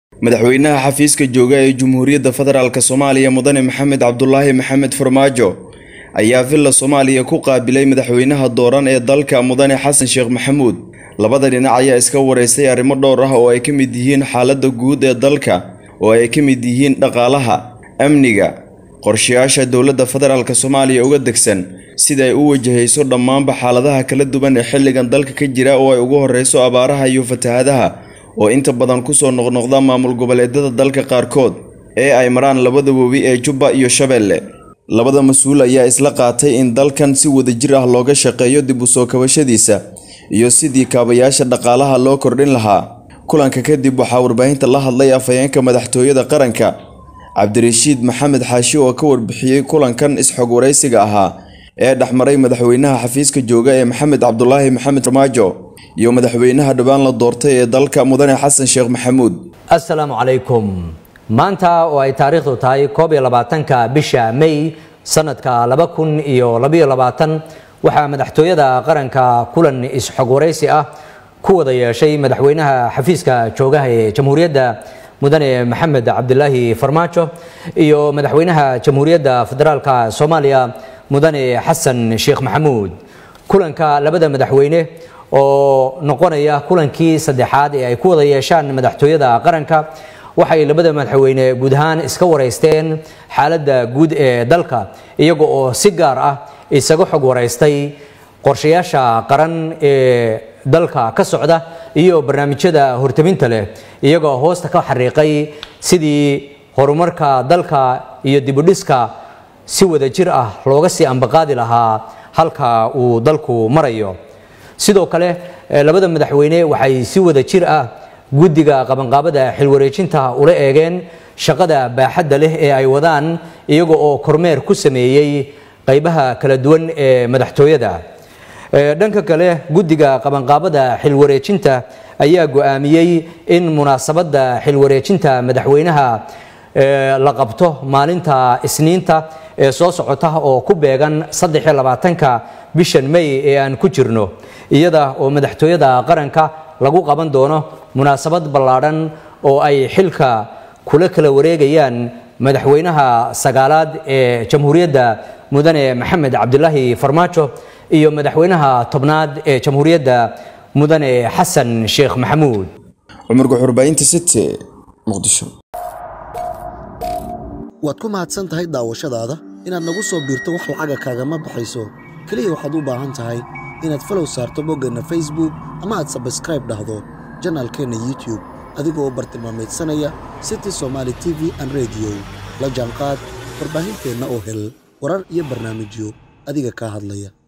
madaxweynaha xafiiska jooga ee Jamhuuriyadda Federaalk Soomaaliya Mudane Maxamed Cabdulaahi Maxamed Farmaajo ayaa villa Soomaaliya ku qaabilay madaxweynaha dooran ee dalka Mudane Xasan Sheekh Maxamuud labada dhinac ayaa iska wareystay arrimo dhowr ah oo ay ka mid yihiin xaaladda guud ee dalka oo ay ka mid yihiin dhaqaalaha amniga qorshayaasha dowladda federaalk Soomaaliya uga degsan sida ay u wajahayso dhammaanba xaaladaha kala duwan ee xilligan dalka ka jira oo ay ugu horreyso abaaraha iyo fatahaadaha oo inta badan kusoo noqnoqda maamul goboleedyada dalka qaarkood ee ay maraan labada webi ee Jubba iyo Shabeelle labada mas-uul ayaa isla qaatay in dalkan si wadajir ah looga shaqeeyo dib u soo kabashadiisa iyo sidii kaabayaasha dhaqaalaha loo kordhin lahaa kulanka kadib waxaa warbaahinta la hadlay afhayeenka madaxtooyada qaranka cabdirashiid maxamed xaashi oo ka warbixiyey kulankan is-xog waraysiga ahaa ee dhexmaray madaxweynaha xafiiska jooga ee maxamed cabdulaahi maxamed farmaajo iyo madaxweynaha dhowaan la doortay ee dalka mudane xasan sheekh maxamuud assalaamu calaykum maanta oo ay taariikhdu tahay koob iyo labaatanka bisha may sanadka laba kun iyo labayo labaatan waxaa madaxtooyada qaranka kulan is-xog waraysi ah ku wada yeeshay madaxweynaha xafiiska joogaha ee jamhuuriyadda mudane maxamed cabdilaahi farmaajo iyo madaxweynaha jamhuuriyadda federaalka soomaaliya mudane xasan sheekh maxamuud kulanka labada madaxweyne oo noqonaya kulankii saddexaad ee ay ku wada yeeshaan madaxtooyada qaranka waxay labada madaxweyne guud ahaan iska wareysteen xaaladda guud ee dalka iyaga oo si gaar ah isaga xog waraystay qorshayaasha qaran ee dalka ka socda iyo barnaamijyada hortaminta leh iyagoo hoosta ka xariiqay sidii horumarka dalka iyo dibudhiska si wada jir ah looga sii ambaqaadi lahaa halka uu dalku marayo sidoo kale labada madaxweyne waxay si wada jir ah guddiga qabanqaabada xilwareejinta ula eegeen shaqada baaxadda leh ee ay wadaan iyaga oo kormeer ku sameeyey qaybaha kala duwan ee madaxtooyada dhanka kale guddiga qabanqaabada xilwareejinta ayaa go-aamiyey in munaasabadda xilwareejinta madaxweynaha la qabto maalinta isniinta ee soo socota oo ku beegan saddexiyo labaatanka bishan may ee aan ku jirno iyada oo madaxtooyada qaranka lagu qaban doono munaasabad ballaadhan oo ay xilka kula kala wareegayaan madaxweynaha sagaalaad ee jamhuuriyadda mudane maxamed cabdilaahi farmaajo iyo madaxweynaha tobnaad ee jamhuuriyadda mudane xasan sheekh maxamuud cumar guxurbaynta city muqdisho waad ku mahadsan tahay daawashadaada inaad nagu soo biirto wax lacaga kaagama baxayso keliya waxaad u baahan tahay inaad falow saarto boggeenna facebook ama aad sabskraib dhahdo janaalkeenna youtube adigoo u bartilmaamaydsanaya city somaali t v an rediyo la jaanqaad warbaahinteenna oo hel warar iyo barnaamijyo adiga kaa hadlaya